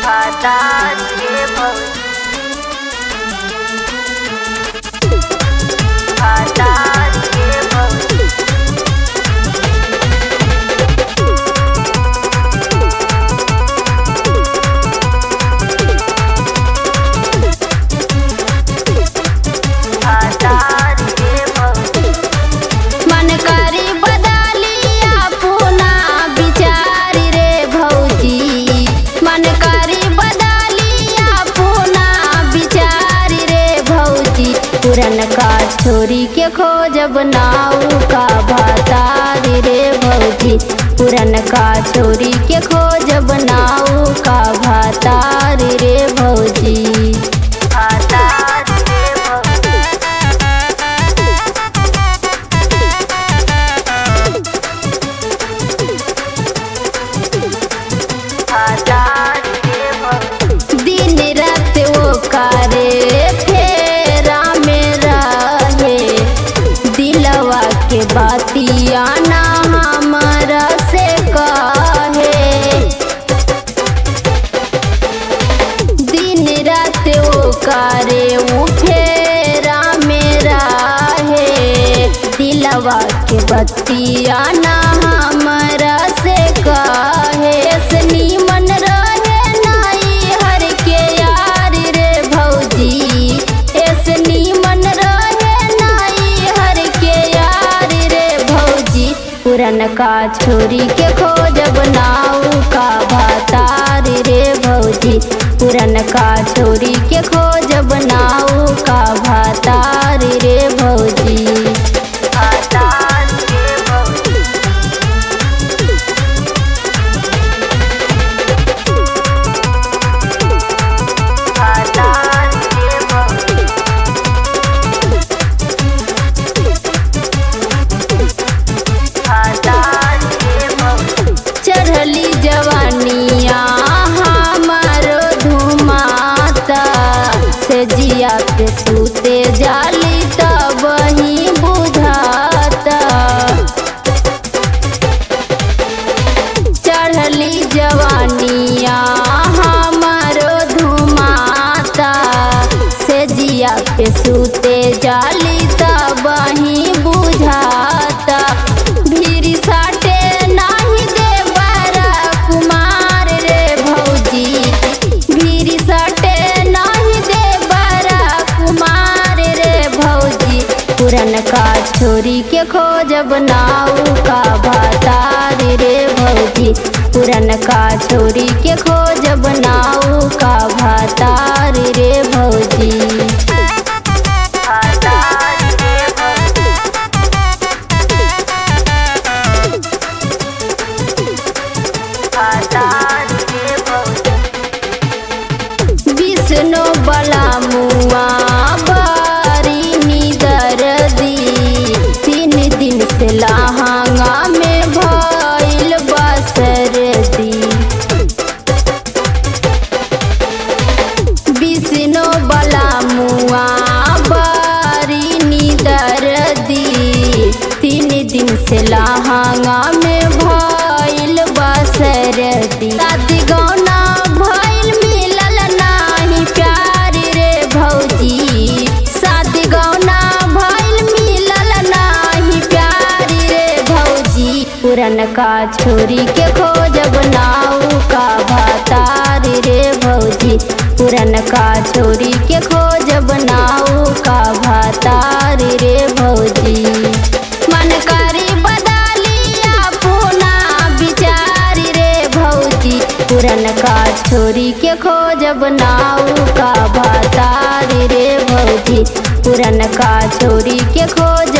भातार के भौजी भातार के भौजी भातार के भौजी मन करी बदलिया पुना विचारी रे भौजी मन करी बदलिया पुना विचारी रे भौजी पुरन का छोरी के खोजब नाऊ का भातारी रे भौजी पुरन का छोरी के खोजब नाऊ का भातारी रे भौजी भातार के भौजी भातार के भौजी दिन रात वो करे फेरा में रहे दिलवा के बातिया ना हमारा से कहे दिन रात वो करे वो फेरा में रहे दिलवा के बतिया ना हमारा से कहे से नीमन रहे नाई हर के यार रे भौजी ऐसे नीमन रहे नाई हर के यार रे भौजी पुरन का छोरी के खोजब नाऊ का भातार रे भौजी पुरन का छोरी के खोजब नाऊ का भातार रे भौजी भातार के भौजी भातार के भौजी भातार के भौजी चढ़ली जवानिया हमारो धुमाता से जिया पे सूते जाली तब ही बुझाता चढ़ली जवानिया हमारो धुमाता से जिया पे सूते जाली तब ही बुझाता भीरी साटे नाही दे बारा कुमार रे भौजी भीरी साटे नाही दे बारा कुमार रे भौजी पुरन का छोरी के खोजब नाऊ का भातार रे भौजी पुरन का छोरी के खोजब नाऊ का भातार रे भौजी भातार के भौजी भातार के भौजी विष्णु बला मुआ बारी निदर दी तीन दिन से लहंगा में भइल बसर दी विष्णु बला मुआ बारी निदर दी तीन दिन से लहंगा में भइल बसर दी शादी गौना भइल मिलल नाही प्यार रे भौजी शादी गौना भइल मिलल नाही प्यार रे भौजी पुरन का छोरी के खोजब नाऊ का भातार रे भौजी पुरन का छोरी के खोजब नाऊ का भातार रे भौजी मन करी बदलिया पुना विचार रे भौजी पुरन का छोरी के खोजब नाऊ का भातार रे भौजी पुरन का छोरी के खोज